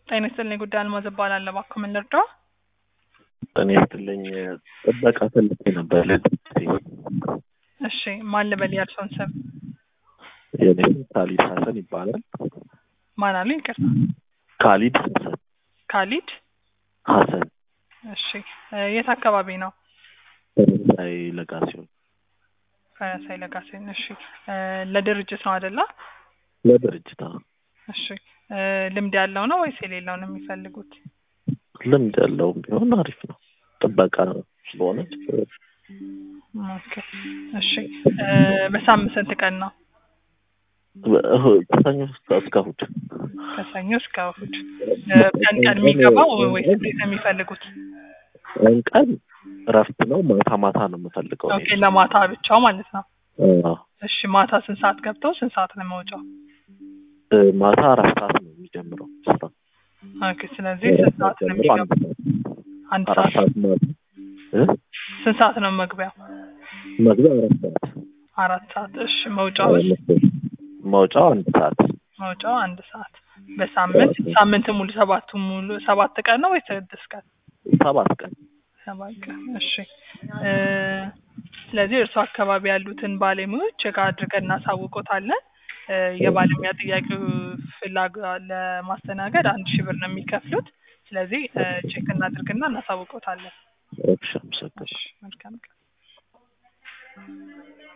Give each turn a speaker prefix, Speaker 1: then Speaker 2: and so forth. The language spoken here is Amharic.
Speaker 1: ጤና ይስጥልኝ ጉዳይ አልማዝ እባላለሁ። እባክዎ ምን ልርዳው?
Speaker 2: እኔ ስትለኝ ጥበቃ ፈልጌ ነበር ለድርጅቴ።
Speaker 1: እሺ ማን ልበል የእርስዎን ስም?
Speaker 2: የኔ ስም ካሊድ ሀሰን ይባላል።
Speaker 1: ማን አሉኝ? ይቅርታ።
Speaker 2: ካሊድ ሀሰን
Speaker 1: ካሊድ።
Speaker 2: ሀሰን
Speaker 1: እሺ እ የት አካባቢ ነው?
Speaker 2: ፈረንሳይ ለጋሲዮን
Speaker 1: ፈረንሳይ ለጋሴን። እሺ እ ለድርጅት ነው አይደለ?
Speaker 2: ለድርጅት አዎ።
Speaker 1: እሺ እ ልምድ ያለው ነው ወይስ የሌለው ነው የሚፈልጉት?
Speaker 2: ልምድ ያለውም ቢሆን አሪፍ ነው። ጥበቃ ስለሆነ ችግር የለም።
Speaker 1: ኦኬ እሺ እ በሳምንት ስንት ቀን ነው?
Speaker 2: እሁ- ከሰኞ እስከ እስከ እሑድ
Speaker 1: ከሰኞ እስከ እሑድ። እ ቀን ቀን የሚገባው ወይስ እንዴት ነው የሚፈልጉት?
Speaker 2: ቀን ቀን እረፍት ነው። ማታ ማታ ነው የምፈልገው።
Speaker 1: ኦኬ ለማታ ብቻው ማለት ነው።
Speaker 2: አዎ።
Speaker 1: እሺ ማታ ስንት ሰዓት ገብተው ስንት ሰዓት ነው መውጫው?
Speaker 2: እ ማታ አራት ሰዓት ነው የሚጀምረው ስራ።
Speaker 1: ኦኬ ስለዚህ ስንት ሰዓት ነው
Speaker 2: ጀምሮ አንድ
Speaker 1: የሚገባው?
Speaker 2: ሰዓት
Speaker 1: አንድ
Speaker 2: አራት
Speaker 1: ሰዓት።
Speaker 2: ሰዓት ማለት እ
Speaker 1: ስንት ሰዓት ነው መግቢያው?
Speaker 2: መግቢያ አራት ሰዓት
Speaker 1: አራት ሰዓት። እሺ መውጫውስ?
Speaker 2: መውጫው አንድ ሰዓት
Speaker 1: መውጫው አንድ ሰዓት። በሳምንት ሳምንት ሙሉ ሰባቱ ሙሉ ሰባት ቀን ነው ወይስ ስድስት ቀን?
Speaker 2: ሰባት ቀን
Speaker 1: ሰባት ቀን። እሺ እ ስለዚህ እርስዎ አካባቢ ያሉትን ባለሙያዎች ቼክ አድርገን እናሳውቆታለን። እ የባለሙያ ጥያቄው ፍላጎ ለማስተናገድ አንድ ሺህ ብር ነው የሚከፍሉት። ስለዚህ እ ቼክ እናድርግና እናሳውቆታለን።
Speaker 2: እሺ አመሰግናለሁ።
Speaker 1: እሺ መልካም ቀን።